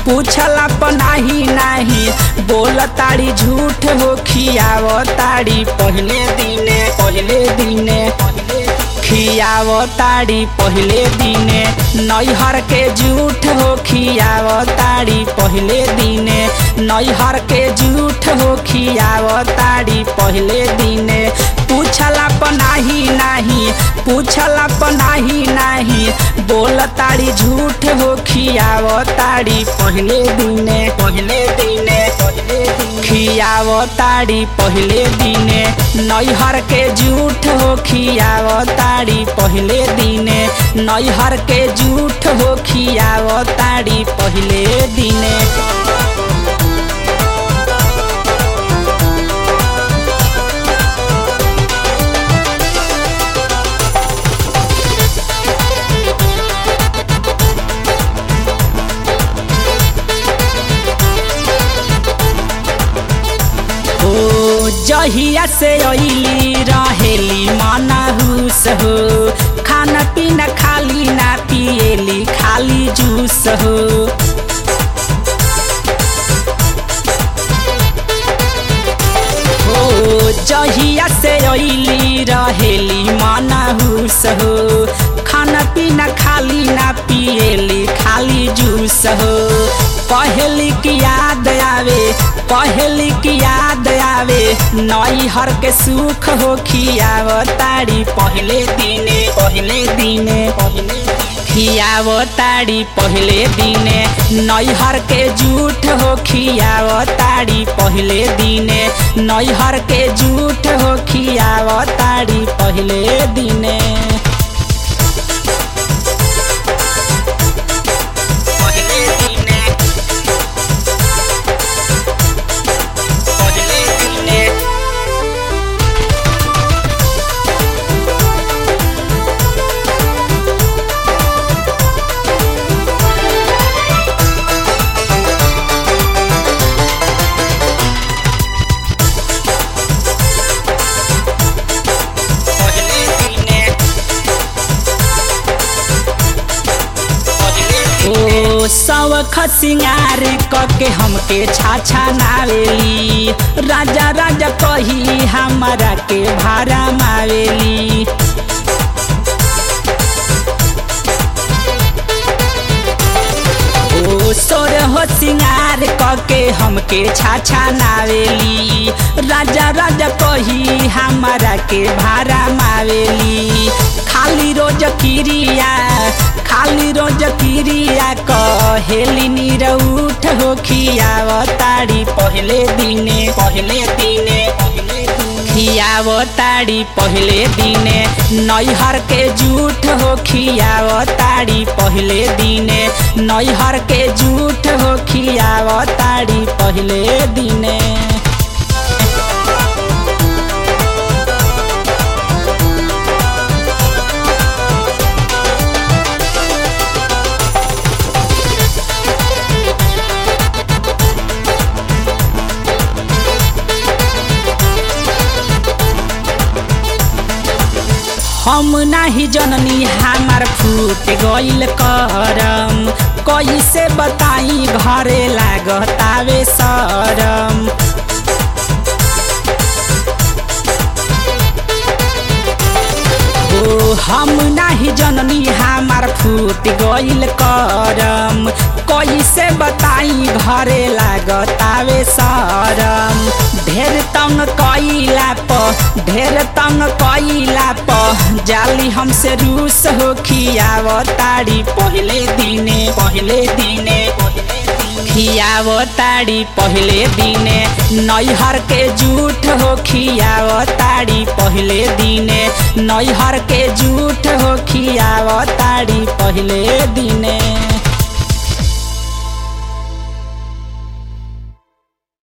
पूछला प नाही नाही बोल ताड़ी झूठ हो खियाव ताड़ी पहले दिने पहले दिने खियाव ताड़ी पहले दिने नैहर के झूठ हो खियाव ताड़ी पहले दिने नैहर के झूठ हो खियाव ताड़ी पहले दिने पूछला प नाही नाही पूछला प नाही नाही बोल ताड़ी झूठ हो खियाव ताड़ी पहले दिने पहले दिने खियाव ताड़ी पहले दिने नैहर के झूठ हो खियाव ताड़ी पहले दिने नैहर के झूठ हो खियाव ताड़ी पहले दिने ओ जहिया से अइली रहेली मनहुस हो खाना पीना खाली ना पिएली खाली जूस हो ओ जहिया से अइली रहेली मनहुस हो खाना पीना खाली ना पिएली खाली जूस हो पहली की याद आवे पहली की याद आवे नैहर के सुख हो खियाव ताड़ी पहले दिने पहले दिने खियाव ताड़ी पहले दिने नैहर के झूठ हो खियाव ताड़ी पहले दिने नैहर के झूठ हो खियाव ताड़ी पहले दिने पहले दिने पहले दिने पहले दिने ओ सवख सिंगार कके हमके छाछा नावेली राजा राजा कही हमारा के भारा मावेली ओ सोर हो सिंगार कके हमके छाछा नावेली राजा राजा कही हमारा के भारा मावेली खाली रोज किरिया खाली रोज किरिया कहेली निरउठ हो खियाव ताड़ी पहले दिने पहले दिने खियाव ताड़ी पहले दिने नैहर के झूठ हो खियाव ताड़ी पहले दिने नैहर के झूठ हो खियाव ताड़ी पहले दिने हम नाही जननी हमार फूट गइल करम कैसे बताई घरे लागतावे सरम ओ हम नाही जननी हमार फूट गइल करम कैसे बताई घरे लागतावे सरम ढेर तंग कइला प ढेर तंग कइला प जाली हमसे रूस हो खियाव ताड़ी पहले दिने पहले दिने खियाव ताड़ी पहले दिने नैहर के झूठ हो खियाव ताड़ी पहले दिने नैहर के झूठ हो खियाव ताड़ी पहले दिने